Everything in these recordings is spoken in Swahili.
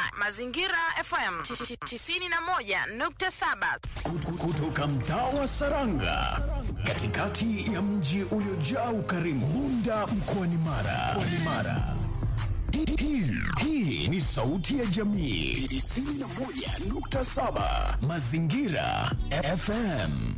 Mazingira FM 91.7 Kutu- kutoka mtaa wa Saranga katikati ya mji uliojaa ukarimu Bunda mkoani Mara. Mkoani Mara. Hii- hii- Hii ni sauti ya jamii 91.7 Mazingira FM.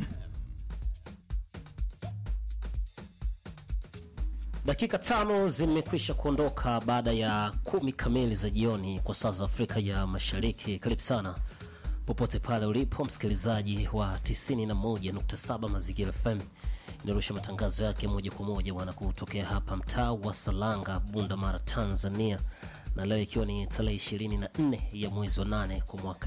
Dakika tano zimekwisha kuondoka baada ya kumi kamili za jioni kwa saa za Afrika ya Mashariki. Karibu sana popote pale ulipo msikilizaji wa 91.7 Mazingira FM inarusha matangazo yake moja kwa moja bwana kutokea hapa mtaa wa Salanga, Bunda Mara, Tanzania, na leo ikiwa ni tarehe 24 ya mwezi wa 8 kwa mwaka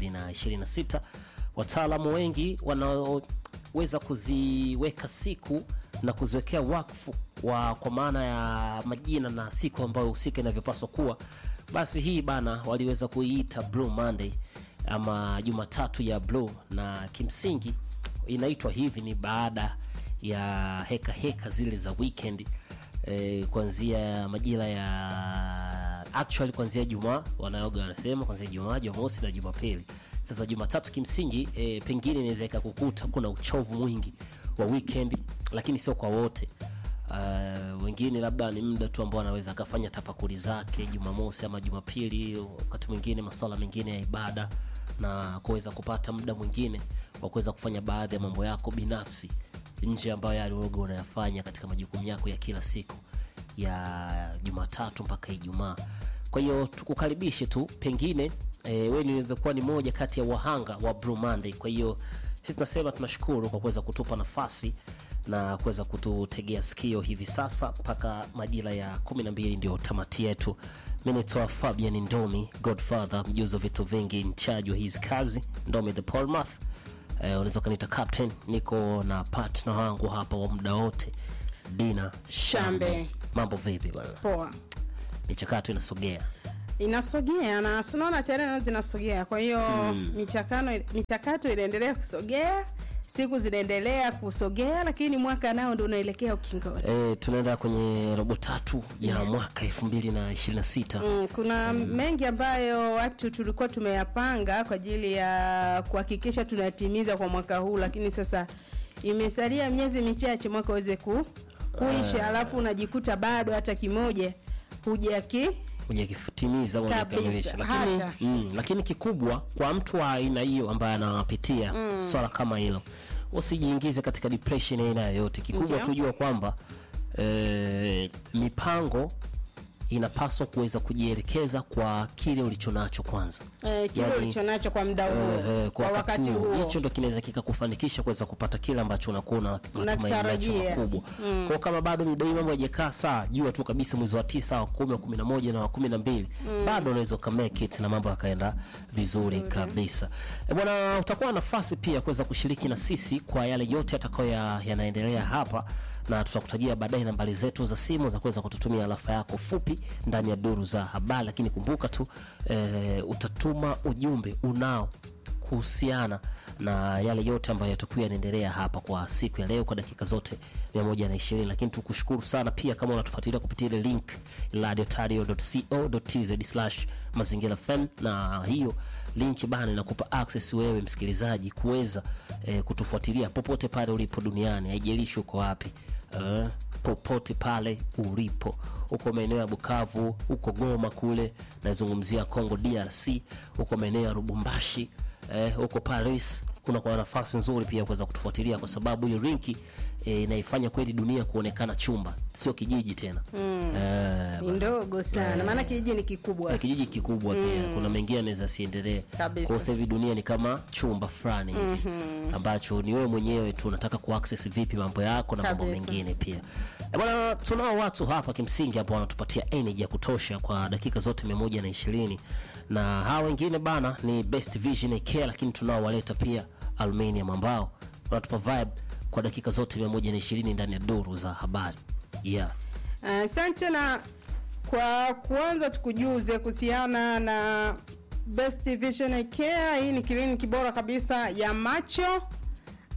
2026 wataalamu wengi wanaoweza kuziweka siku na kuziwekea wakfu wa kwa maana ya majina na siku ambayo husika inavyopaswa kuwa, basi hii bana waliweza kuiita Blue Monday ama Jumatatu ya Blue, na kimsingi inaitwa hivi ni baada ya heka heka zile za weekend eh, kuanzia majira ya actually kuanzia Jumaa wanaoga wanasema kuanzia Jumaa, Jumamosi na Jumapili. Sasa Jumatatu kimsingi e, pengine inaweza ikakukuta kuna uchovu mwingi wa weekend, lakini sio kwa wote. Uh, wengine labda ni muda tu ambao anaweza akafanya tafakuri zake Jumamosi ama Jumapili, wakati mwingine masuala mengine ya ibada, na kuweza kupata muda mwingine wa kuweza kufanya baadhi ya mambo yako binafsi nje ambayo yalioga unayafanya katika majukumu yako ya kila siku ya Jumatatu mpaka Ijumaa. Kwa hiyo tukukaribishe tu, pengine e, wewe unaweza kuwa ni moja kati ya wahanga wa Blue Monday. Kwa hiyo sisi tunasema tunashukuru kwa kuweza kutupa nafasi na kuweza kututegea sikio hivi sasa mpaka majira ya kumi na mbili ndio tamati yetu. Mi naitwa Fabian Ndomi, Godfather, mjuzi wa vitu vingi, mchaji wa hizi kazi, Ndomi the Polmath. Eh, unaweza ukaniita captain. Niko na partner wangu hapa wa muda wote, Dina Shambe. Shambe. Mambo vipi bwana? poa Michakato inasogea inasogea na sunaona tayari nazo zinasogea kwa hiyo michakano michakato inaendelea kusogea siku zinaendelea kusogea lakini mwaka nao ndo unaelekea ukingoni e, tunaenda kwenye robo tatu ya mwaka elfu mbili na ishirini na sita Mm, kuna mengi ambayo watu tulikuwa tumeyapanga kwa ajili ya kuhakikisha tunatimiza kwa mwaka huu lakini sasa imesalia miezi michache mwaka uweze ku, kuisha alafu unajikuta bado hata kimoja hujaki hujakitimiza au Kabisa, hujakamilisha lakini, hata. mm, lakini kikubwa kwa mtu wa aina hiyo ambaye anapitia swala kama hilo usijiingize katika depression ya aina yoyote kikubwa Ndio. tujua kwamba eh, mipango inapaswa kuweza kujielekeza kwa kile ulichonacho kwanza eh, kile Yani, ulichonacho kwa muda huo Eh, eh, kwa wakati huo. huo hicho ndo kinaweza kikakufanikisha kuweza kupata kile ambacho unakuwa na matumaini nacho Unakitarajia. makubwa kwao kama bado midai mambo yajakaa saa jua tu kabisa mwezi wa tisa wa kumi wa kumi na moja na wa kumi na mbili bado unaweza ukamake it na mambo yakaenda vizuri kabisa e bwana utakuwa na nafasi pia kuweza kushiriki na sisi kwa yale yote yatakayo ya- yanaendelea hapa na tutakutajia baadaye nambari zetu za simu za kuweza kututumia alafa yako fupi ndani ya duru za habari lakini kumbuka tu e, utatuma ujumbe unao kuhusiana na yale yote ambayo yatakuwa yanaendelea hapa kwa siku ya leo kwa dakika zote 120 lakini tukushukuru sana pia kama unatufuatilia kupitia ile link radiotario.co.tz mazingira fm na hiyo link bana inakupa access wewe msikilizaji kuweza eh, kutufuatilia popote pale ulipo duniani haijalishi uko wapi uh, popote pale ulipo huko maeneo ya bukavu huko goma kule nazungumzia congo drc huko maeneo ya rubumbashi eh, huko paris kuna kwa nafasi nzuri pia kuweza kutufuatilia kwa sababu hiyo linki eh, inaifanya kweli dunia kuonekana chumba sio kijiji tena mm. eh, ni ndogo sana maana kijiji ni kikubwa ya kijiji kikubwa pia kuna mengine anaweza siendelee Kabisa. kwa sasa hivi dunia ni kama chumba fulani hivi ambacho ni wewe mwenyewe tu unataka kuaccess vipi mambo yako na mambo Kabisa. mengine pia Eh, bwana tunao watu hapa kimsingi ambao wanatupatia energy ya kutosha kwa dakika zote mia moja na ishirini na hawa wengine bana ni best vision care lakini tunao waleta pia aluminium ambao wanatupa vibe kwa dakika zote mia moja na ishirini ndani ya duru za habari yeah asante na kwa kuanza tukujuze kuhusiana na best vision care hii ni kliniki bora kabisa ya macho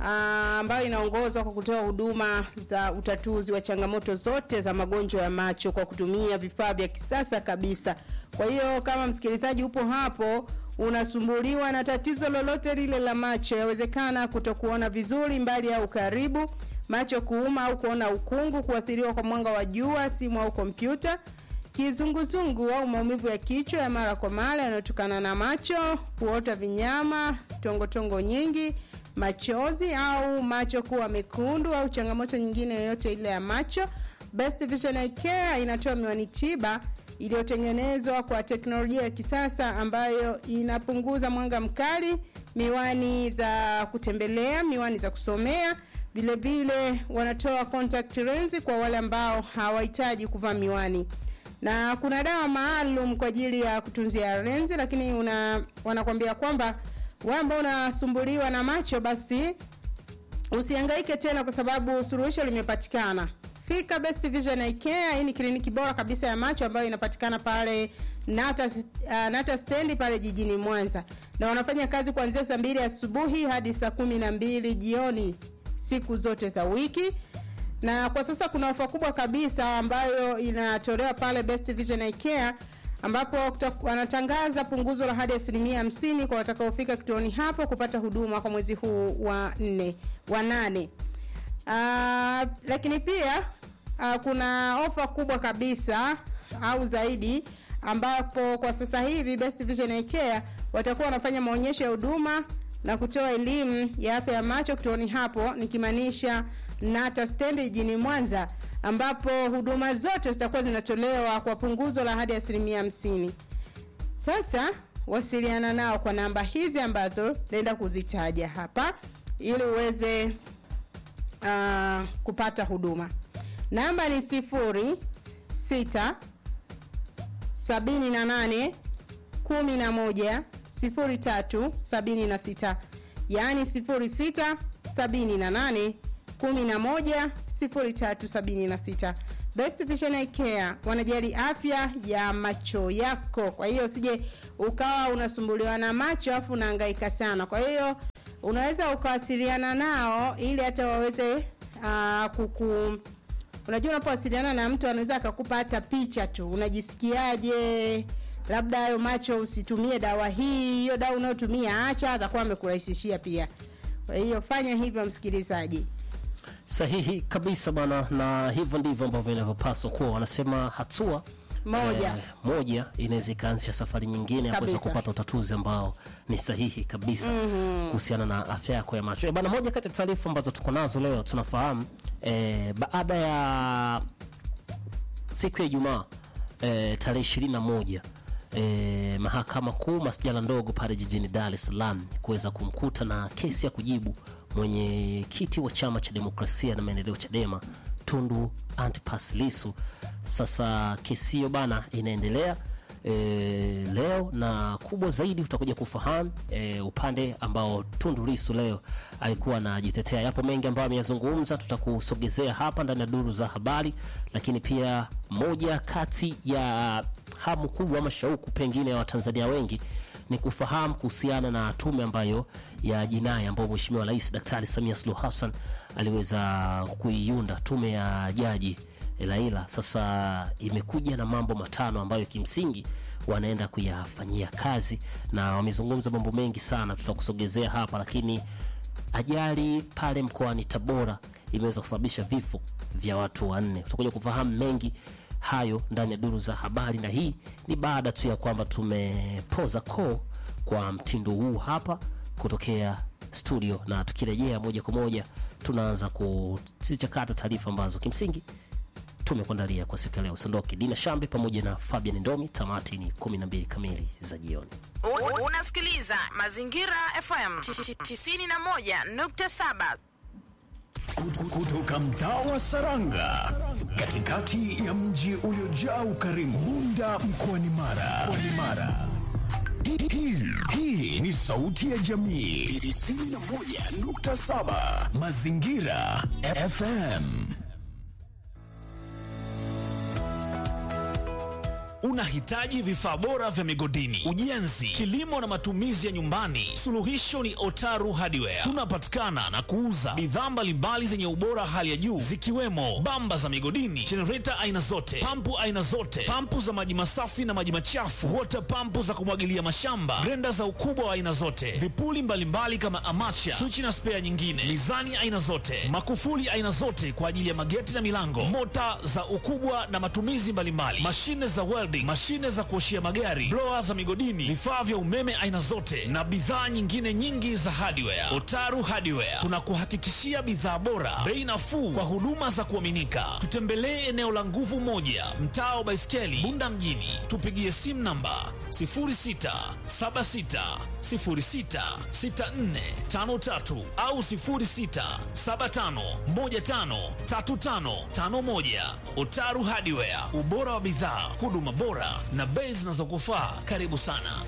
ah, ambayo inaongozwa kwa kutoa huduma za utatuzi wa changamoto zote za magonjwa ya macho kwa kutumia vifaa vya kisasa kabisa. Kwa hiyo kama msikilizaji upo hapo unasumbuliwa na tatizo lolote lile la macho, yawezekana kutokuona vizuri mbali au karibu, macho kuuma au kuona ukungu, kuathiriwa kwa mwanga wa jua, simu au kompyuta, kizunguzungu au maumivu ya kichwa ya mara kwa mara yanayotokana na macho, kuota vinyama, tongotongo nyingi, machozi au macho kuwa mekundu au changamoto nyingine yoyote ile ya macho. Best Vision Eye Care inatoa miwani tiba iliyotengenezwa kwa teknolojia ya kisasa ambayo inapunguza mwanga mkali, miwani za kutembelea, miwani za kusomea. Vile vile wanatoa contact lens kwa wale ambao hawahitaji kuvaa miwani na kuna dawa maalum kwa ajili ya kutunzia lenzi, lakini una wanakwambia kwamba wewe ambao unasumbuliwa na macho basi usihangaike tena kwa sababu suluhisho limepatikana. Fika Best Vision Eye Care. Hii ni kliniki bora kabisa ya macho ambayo inapatikana pale Nata, uh, Nata stendi pale jijini Mwanza, na wanafanya kazi kuanzia saa mbili asubuhi hadi saa kumi na mbili jioni siku zote za wiki na kwa sasa kuna ofa kubwa kabisa ambayo inatolewa pale Best Vision Eye Care ambapo kuta- wanatangaza punguzo la hadi asilimia hamsini kwa watakaofika kituoni hapo kupata huduma kwa mwezi huu wa nne wa nane. Uh, lakini pia uh, kuna ofa kubwa kabisa au zaidi ambapo kwa sasa hivi Best Vision Eye Care watakuwa wanafanya maonyesho ya huduma na kutoa elimu ya afya ya macho kituoni hapo, nikimaanisha Nata stendi jijini Mwanza, ambapo huduma zote zitakuwa zinatolewa kwa punguzo la hadi asilimia hamsini. Sasa wasiliana nao kwa namba hizi ambazo naenda kuzitaja hapa ili uweze uh, kupata huduma. Namba ni sifuri sita sabini na nane kumi na moja sifuri tatu sabini na sita yaani sifuri sita sabini na nane kumi na moja sifuri tatu sabini na sita Best Vision Eye Care wanajali afya ya macho yako. Kwa hiyo usije ukawa unasumbuliwa na macho afu unahangaika sana. Kwa hiyo unaweza ukawasiliana nao ili hata waweze uh, kuku unajua unapowasiliana na mtu anaweza akakupa hata picha tu unajisikiaje labda hayo macho usitumie dawa hii hiyo dawa unayotumia acha atakuwa amekurahisishia pia kwa hiyo fanya hivyo msikilizaji Sahihi kabisa bwana, na hivyo ndivyo ambavyo inavyopaswa kuwa. Wanasema hatua Moja. eh, moja inaweza ikaanzisha safari nyingine ya kuweza Kabisa. kupata utatuzi ambao ni sahihi kabisa kuhusiana na afya yako ya macho. Eh, bana, moja kati ya taarifa ambazo tuko nazo leo tunafahamu eh, baada ya siku ya Ijumaa eh, tarehe ishirini na moja eh, mahakama kuu masjala ndogo pale jijini Dar es Salaam kuweza kumkuta na kesi ya kujibu mwenyekiti wa chama cha demokrasia na maendeleo Chadema Tundu Antipas Lissu. Sasa kesi hiyo bana inaendelea e, leo na kubwa zaidi utakuja kufahamu e, upande ambao Tundu Lissu leo alikuwa anajitetea. Yapo mengi ambayo ameyazungumza, tutakusogezea hapa ndani ya duru za habari, lakini pia moja kati ya hamu kubwa ama shauku pengine ya Watanzania wengi ni kufahamu kuhusiana na tume ambayo ya jinai ambayo Mheshimiwa Rais Daktari Samia Suluhu Hassan aliweza kuiunda, tume ya jaji Laila. Sasa imekuja na mambo matano ambayo kimsingi wanaenda kuyafanyia kazi, na wamezungumza mambo mengi sana, tutakusogezea hapa, lakini ajali pale mkoani Tabora imeweza kusababisha vifo vya watu wanne. Tutakuja kufahamu mengi hayo ndani ya duru za habari, na hii ni baada tu ya kwamba tumepoza koo kwa mtindo huu hapa kutokea studio, na tukirejea moja kwa moja tunaanza kuzichakata taarifa ambazo kimsingi tumekuandalia kwa siku ya leo. Usiondoke, Dina Shambi pamoja na Fabian Ndomi. Tamati ni 12 kamili za jioni. U- Unasikiliza Mazingira FM 91.7. Kutu- kutoka mtaa wa Saranga katikati ya mji uliojaa ukarimu Bunda mkoani Mara. Mkoani Mara. Hii- hii- Hii ni sauti ya jamii 91.7 Mazingira FM. Unahitaji vifaa bora vya migodini, ujenzi, kilimo na matumizi ya nyumbani? Suluhisho ni Otaru Hardware. Tunapatikana na kuuza bidhaa mbalimbali zenye ubora hali ya juu zikiwemo bamba za migodini, jenereta aina zote, pampu aina zote, pampu za maji masafi na maji machafu, wota pampu za kumwagilia mashamba, grenda za ukubwa wa aina zote, vipuli mbalimbali kama amacha, swichi na spea nyingine, mizani aina zote, makufuli aina zote kwa ajili ya mageti na milango, mota za ukubwa na matumizi mbalimbali, mashine za welding, mashine za kuoshia magari, blower za migodini, vifaa vya umeme aina zote na bidhaa nyingine nyingi za hardware. Otaru Hardware tunakuhakikishia bidhaa bora, bei nafuu kwa huduma za kuaminika. Tutembelee eneo la Nguvu Moja, mtaa wa Baiskeli, Bunda mjini. Tupigie simu namba 0676066453 au 0675153551. Otaru Hardware, ubora wa bidhaa, huduma bora na bei zinazokufaa. Karibu sana.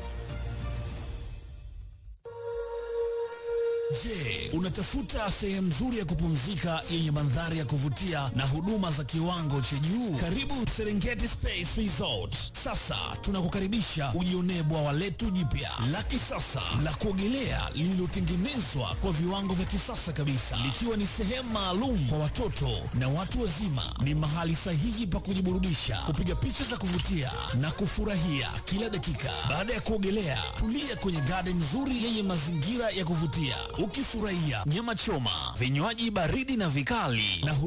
Je, unatafuta sehemu nzuri ya kupumzika yenye mandhari ya kuvutia na huduma za kiwango cha juu? Karibu Serengeti Space Resort. Sasa tunakukaribisha ujionee bwawa letu jipya la kisasa la kuogelea lililotengenezwa kwa viwango vya kisasa kabisa, likiwa ni sehemu maalum kwa watoto na watu wazima. Ni mahali sahihi pa kujiburudisha, kupiga picha za kuvutia na kufurahia kila dakika. Baada ya kuogelea, tulia kwenye garden nzuri yenye mazingira ya kuvutia ukifurahia nyama choma, vinywaji baridi na vikali na huduma